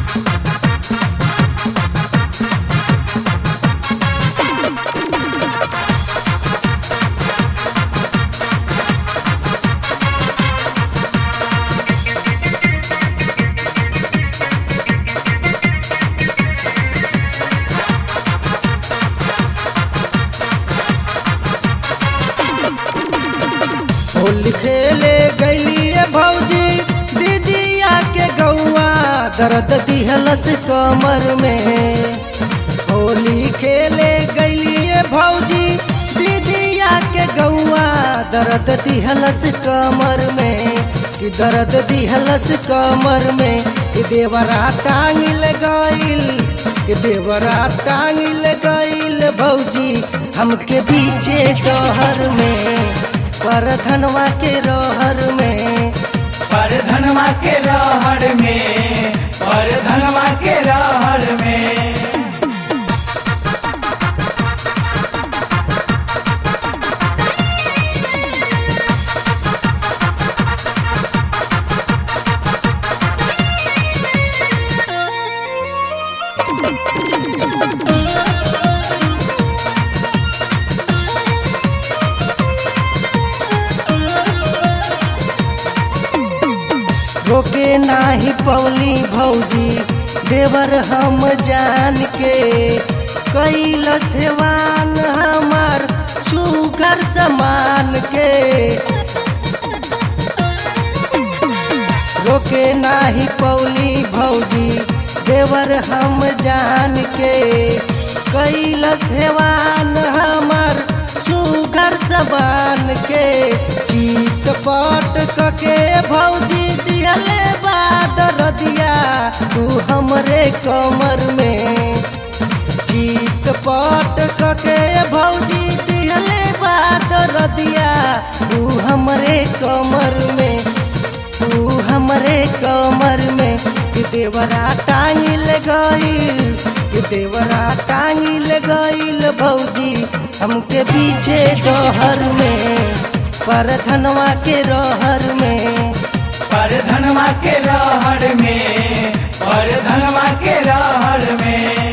होली खेले गैलिए भौजी दीदिया के गौआ दर्द दिहलस कमर में होली खेले गैलिए भौजी दीदिया के गौआ दर्द दिहलस कमर में कि दर्द दिहलस कमर में कि देवरा टांगिल गईल कि देवरा टांगिल गईल भौजी हमके पीछे डहर में पर धनवा के रहर में पर धनवा के रहर में पर धनवा के रहर में रोके नाही पवली भौजी देवर हम जान के कैल सेवान हमार सुगर समान के रोके नाही पौली भौजी देवर हम जान के कैल सेवान हमार सुगर सबान के चीत पट कके भौजी दिहले बाद रदिया तू हमरे कमर में चीत पट कके भौजी दिहले बाद रदिया तू हमरे कमर में तू हमरे कमर में कि देवरा टांगिल गईल कि देवरा टांगिल गईल भौजी हमके पीछे डहर में पर धनवा के रहर में पर धनवा के रहर में पर धनवा के रहर में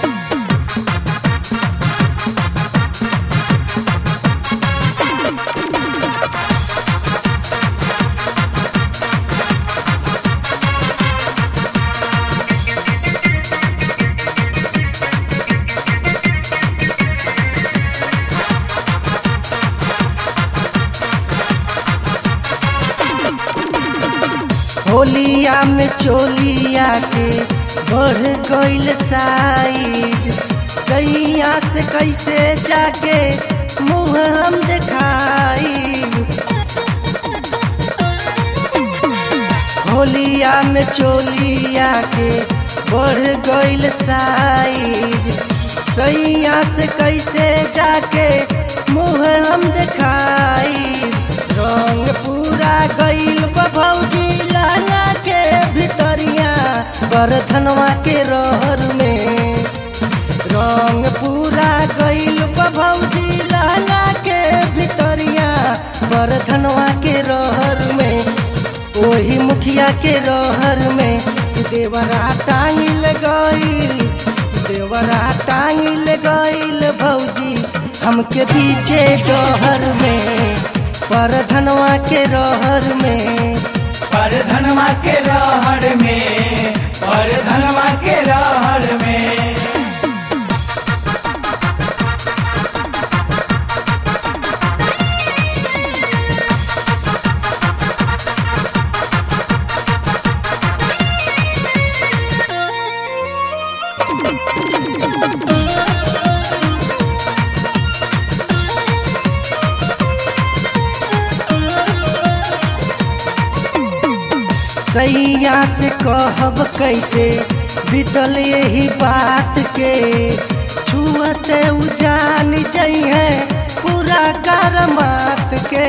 होलिया में चोलिया के बढ़ गईल साइज सैया से कैसे जाके मुँह हम दिखाई होलिया में चोलिया के बढ़ गईल साइज सैया से कैसे जाके मुँह हम दिखाई रंग पूरा गईल बा भौजी लहंगा के भितरिया बरधनवा के रहर में रंग पूरा गईल बा भौजी लहंगा के भितरिया बरधनवा के रहर में ओही मुखिया के रहर में देवरा टांगिल गईल देवरा टांगिल गईल भौजी हमके पीछे डहर में पर धनवा के रहर में पर धनवा के रहर में पर धनवा के रहर में सैया से कहब कैसे बीतल यही बात के छुअते उजान जइहे पूरा करमात के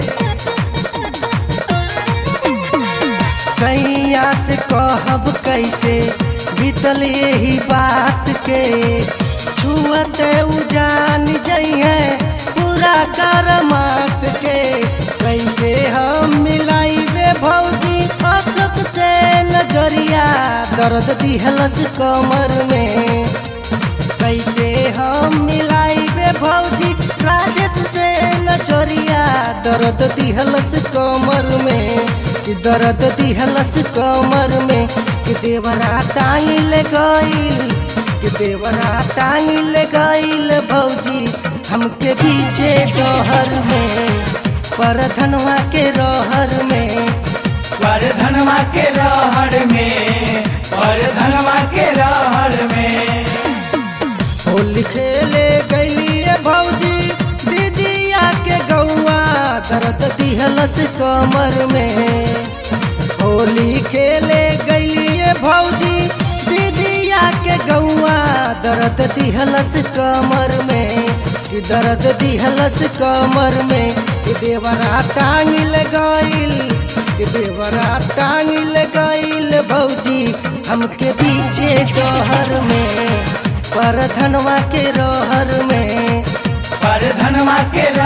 सैया से कहब कैसे बीतल यही बात के छुअते उजान जइहे पूरा करमात के कैसे हम मिलाइबे भौजी असत से नजरिया दर्द दिहलस कमर में कैसे हम मिलाइबे भौजी राजेश से नजरिया दर्द दिहलस कमर में कि दर्द दिहलस कमर में कि देवरा टांग ले गईल कि देवरा टांग ले गईल भौजी हमके पीछे डहर में पर धनवा के रहर में पर धनवा के रहर में पर धनवा के रहर में होली खेले गईलिए भौजी दीदिया के गौआ दर्द दिहलस कमर में होली खेले गईलिए भौजी दीदिया के गौआ दर्द दिहलस कमर में कि दर्द दिहलस कमर में कि देवरा टांग ले गईल कि देवरा टांग ले गईल भौजी हमके पीछे डहर में पर धनवा के रहर में पर धनवा के